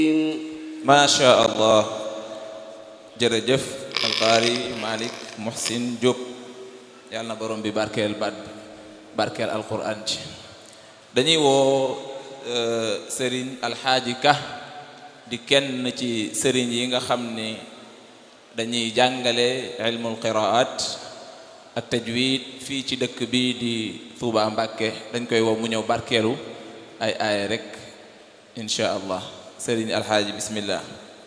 macha allah jërëjëf alqaari malik muhsin Diop yàlla na borom bi barkeel baat bi barkeel alquran ci dañuy woo sëriñ alxaaji ka di kenn ci sëriñ yi nga xam ni dañuy jàngale ilmul qiraat ak tajwid fii ci dëkk bi di Tuuba Mbàkke dañ koy woo mu ñëw barkeelu ay aaya rek insha allah sëriñ alxaaji bismillah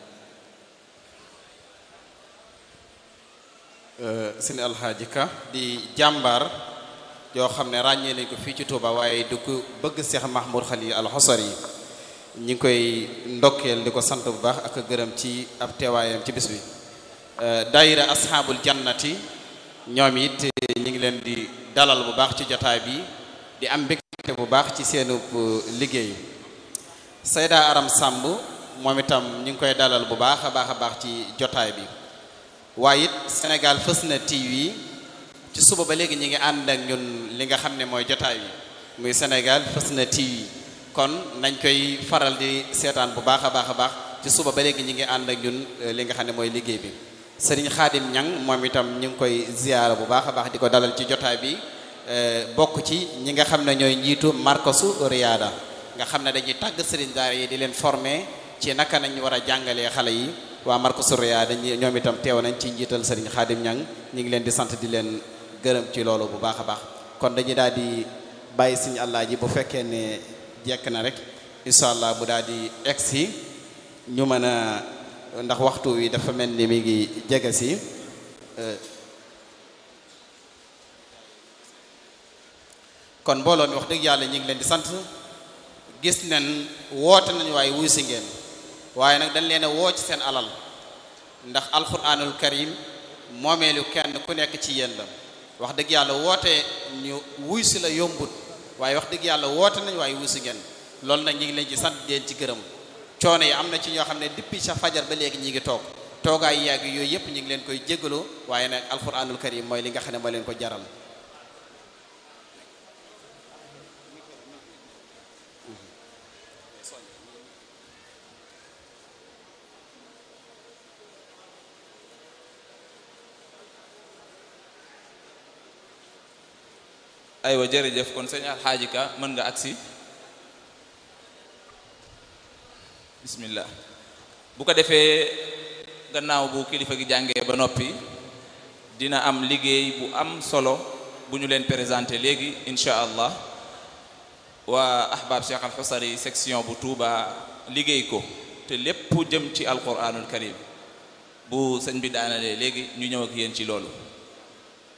sëñ alxaaji ka di jàmbaar yoo xam ne ràññee nañ ko fii ci Touba waaye du ko bëgg Seex Mahmoud Xalil alxosar yi ñi ngi koy ndokkeel di ko sant bu baax ak gërëm ci ab teewaayam ci bis bi daayira asxaabul jannati ñoom it ñi ngi leen di dalal bu baax ci jotaay bi di am mbégte bu baax ci seenu liggéey Sayda Aram Samb moom itam ñu ngi koy dalal bu baax a baax a baax ci jotaay bi waaye it Sénégal fës na TV ci suba ba léegi ñi ngi ànd ak ñun li nga xam ne mooy jotaay bi muy Sénégal fës na TV kon nañ koy faral di seetaan bu baax a baax a baax ci suba ba léegi ñi ngi ànd ak ñun li nga xam ne mooy liggéey bi Serigne Khadim Ñang moom itam ñu ngi koy ziyaara bu baax a baax di ko dalal ci jotaay bi bokk ci ñi nga xam ne ñooy njiitu markasu Riyada nga xam ne dañuy tàgg Serigne daara yi di leen former ci naka nañ war a jàngalee xale yi waa markasu Riyada ñoom itam teew nañ ci njiital Serigne Khadim Ñang ñu ngi leen di sant di leen gërëm ci loolu bu baax a baax kon dañuy daal di bàyyi Serigne Allah ji bu fekkee ne jekk na rek incha allah bu daal di egsi ñu mën a ndax waxtu wi dafa mel ni mi ngi jege si kon mbooloo mi wax dëgg yàlla ñu ngi leen di sant gis nañ woote nañu waaye wuy si ngeen waaye nag dañ leen a woo ci seen alal ndax alquranul karim moomeelu kenn ku nekk ci yéen la wax dëgg yàlla woote ñu wuy si la yombut waaye wax dëgg yàlla woote nañu waaye wuy si ngeen loolu nag ñu ngi leen ci sant leen ci gërëm coono yi am na ci ñoo xam ne depuis sa fajar ba léegi ñi ngi toog toogaay yàgg yooyu yëpp ñu ngi leen koy jégalu waaye nag alquranul karim mooy li nga xam ne moo leen ko jaral aywa jërëjëf kon sëñ alxaaji ka mën nga agsi bismillah bu ko defee gannaaw bu kilifa gi jàngee ba noppi dina am liggéey bu am solo bu ñu leen présenté léegi incha allah waa ahbab cheikh alxusari section bu Touba liggéey ko te lépp jëm ci alquranul karim bu sëñ bi daanalee léegi ñu ñëw ak yéen ci loolu